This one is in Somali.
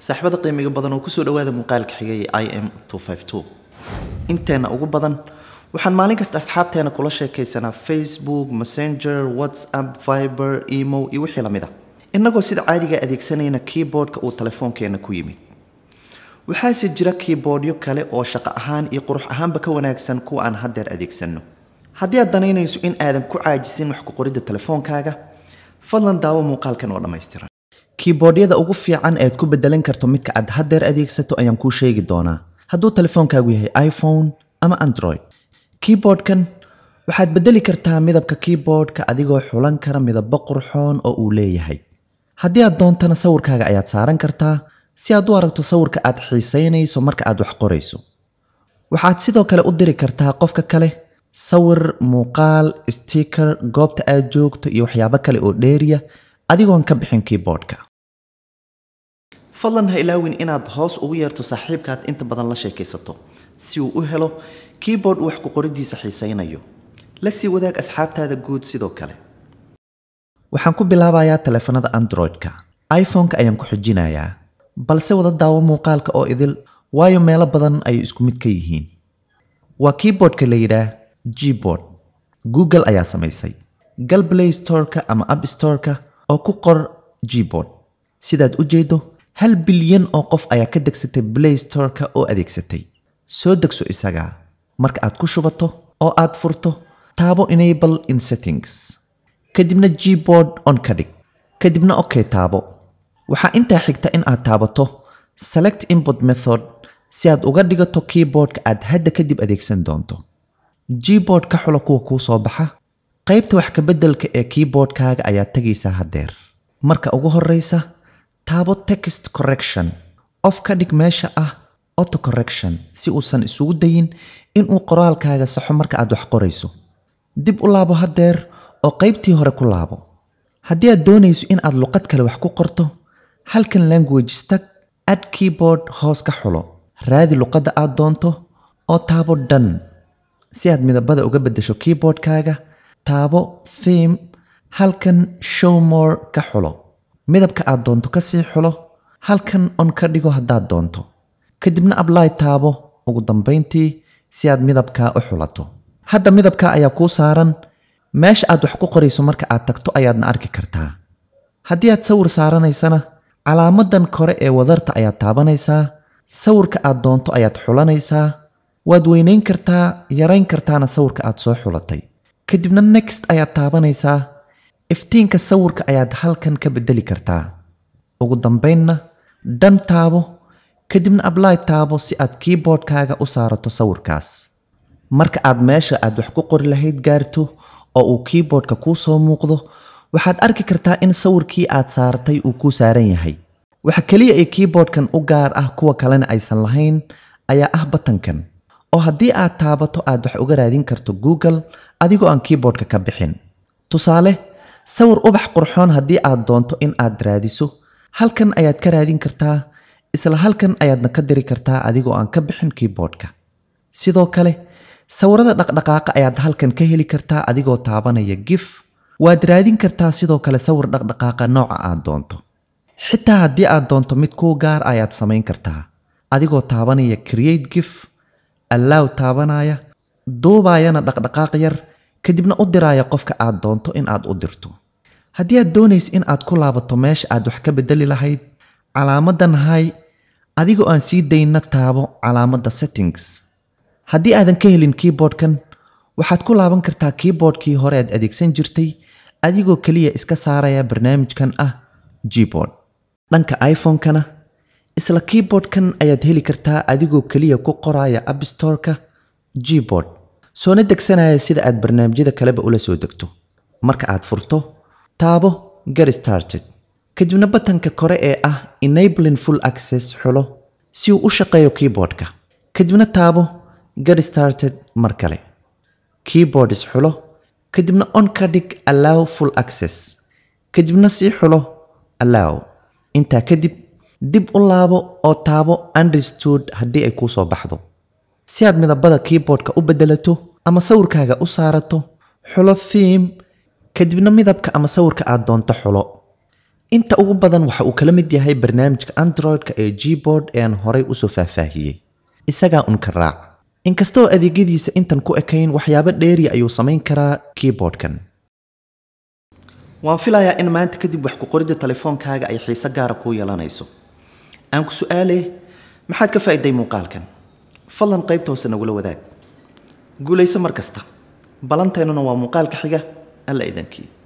saaxiibada qiimiga badan oo kusoo dhawaada muuqaalka xigay i m inteena ugu badan waxaan maalin kasta asxaabteena kula sheekaysanaa facebook messenger whatsapp viber emo iyo wixii lamid ah innagoo sida caadiga adeegsanayna keyboardka uu telefoonkeena ku yimid waxaase jira keyboardyo kale oo shaqo ahaan iyo qurux ahaanba ka wanaagsan kuwa aan haddeer adeegsanno haddii aad danaynayso in aadan ku caajisin wax ku qoridda telefoonkaaga fadlan daawo muuqaalkan oo dhammaystiran keyboardyada ugu fiican ead ku bedelan karto midka aad haddeer adeegsato ayaan kuu sheegi doonaa hadduu telefoonkaagu yahay iphone ama android keyboardkan waxaad bedeli kartaa midabka keyboardka adigoo xulan kara midabo qurxoon oo uu leeyahay haddii aad doontana sawirkaaga ayaad saaran kartaa si aad u aragto sawirka aad xiisaynayso marka aad wax qorayso waxaad sidoo kale u diri kartaa qofka kale sawir muuqaal sticker goobta aad joogto iyo waxyaabo kale oo dheeriya adigoon ka bixin keyboardka fadlan ha ilaawin inaad hoos ugu yeerto saaxiibkaad inta badan la sheekaysato si uu u helo keyboard uu wax ku qoriddiisa xiisaynayo la sii wadaag asxaabtaada guud sidoo kale waxaan ku bilaabayaa taleefanada android-ka iphone-ka ayaan ku xijinayaa balse wada daawo muuqaalka oo idil waayo meelo badan ay isku mid ka yihiin waa keyboardka la yidhaah gboard google ayaa samaysay gal play storeka ama app storeka oo ku qor gboard sidaad u jeedo hal bilyan oo qof ayaa ka degsatay play storeka oo adeegsatay soo degso isagaa marka aad ku shubato oo aad furto taabo enable in settings kadibna gboard on ka dhig kadibna okay taabo waxaa intaa xigta in aad taabato select input method si aad uga dhigato keyboardka aad hadda kadib adeegsan doonto gboard ka xulo kuwa kuu soo baxa qaybta wax kabeddelka ee keyboardkaaga ayaad tegaysaa haddeer marka ugu horreysa taabo text correction of ka dhig meesha ah auto correction si uusan isugu dayin inuu qoraalkaaga saxo marka aad wax qorayso dib u laabo haddeer oo qaybtii hore ku laabo haddii aad doonayso in aad luqad kale wax ku qorto halkan language stag add keyboard hoos ka xulo raadi luqadda aad doonto oo taabo dhan si aad midabada uga beddesho keyboardkaaga taabo theme halkan showmore ka xulo midabka aad doonto ka sii xulo halkan on ka dhigo haddaad doonto kadibna ably taabo ugu dambayntii si aad midabkaa u xulato hadda midabkaa ayaa kuu saaran meesha aad wax ku qorayso marka aad tagto ayaadna arki kartaa haddii aad sawir saaranaysana calaamadan kore ee wadarta ayaad taabanaysaa sawirka aad doonto ayaad xulanaysaa waad weynayn kartaa yarayn kartaana sawirka aad soo xulatay kadibna next ayaad taabanaysaa iftiinka sawirka ayaad halkan ka bedeli kartaa ugu dambaynna dhan taabo kadibna ably taabo si aad keyboardkaaga u saarato sawirkaas marka aad meesha aad wax ku qori lahayd gaarto oo uu keyboardka kuu soo muuqdo waxaad arki kartaa in sawirkii aad saaratay uu kuu saaran yahay waxa keliya ee keyboardkan u gaar ah kuwa kalena aysan lahayn ayaa ah batankan oo haddii aad taabato aad wax uga raadin karto google adigoo aan keyboardka ka bixin tusaale sawir ubax qurxoon haddii aad doonto in aad raadiso halkan ayaad ka raadin kartaa isla halkan ayaadna ka diri kartaa adigoo aan ka bixin keyboardka sidoo kale sawirada dhaqdhaqaaqa ayaad halkan ka heli kartaa adigoo taabanaya gif waad raadin kartaa sidoo kale sawir dhaqdhaqaaqa nooca aad doonto xitaa haddii aad doonto mid kuu gaar ayaad samayn kartaa adigoo taabanaya create gif allow taabanaya duubaayana dhaqdhaqaaq yar kadibna u diraaya qofka aad doonto in aad u dirto haddii aad doonayso in aad ku laabato meesha aad wax ka bedeli lahayd calaamadan hay adigoo aan sii daynna taabo calaamadda settings haddii aadan ka helin keyboardkan waxaad ku laaban kartaa keyboardkii hore aad adeegsan jirtay adigoo keliya iska saaraya barnaamijkan ah gboard dhanka iphone-kana isla keyboardkan ayaad heli kartaa adigoo keliya ku qoraya appstoreka gboard soona degsanaya sida aad barnaamijyada kaleba ula soo degto marka aad furto taabo get started kadibna batanka kore ee ah enabling full access xulo si uu u shaqeeyo keyboardka kadibna taabo get started mar kale keyboards xulo kadibna on ka dhig allow full access kadibna sii xulo allow intaa kadib dib u laabo oo taabo understood haddii ay kuu soo baxdo si aad midabada keyboardka u beddelato ama sawirkaaga u saarato xulo theme kadibna midabka ama sawirka aad doonto xulo inta ugu badan waxa uu kala mid yahay barnaamijka android-ka ee gboard ee aan horay usoo faahfaahiyey isagaa un ka raac inkastoo adeegyadiisa intan ku ekayn waxyaabo dheeri ayuu samayn karaa keyboardkan waan filayaa in maanta kadib wax ku qoridda telefoonkaaga ay xiise gaara kuu yeelanayso aan ku su-aale maxaad ka faa'iday muuqaalkan fadlan qaybta hoose nagula wadaag guulayso mar kasta balanteennuna waa muuqaalka xiga alla idankii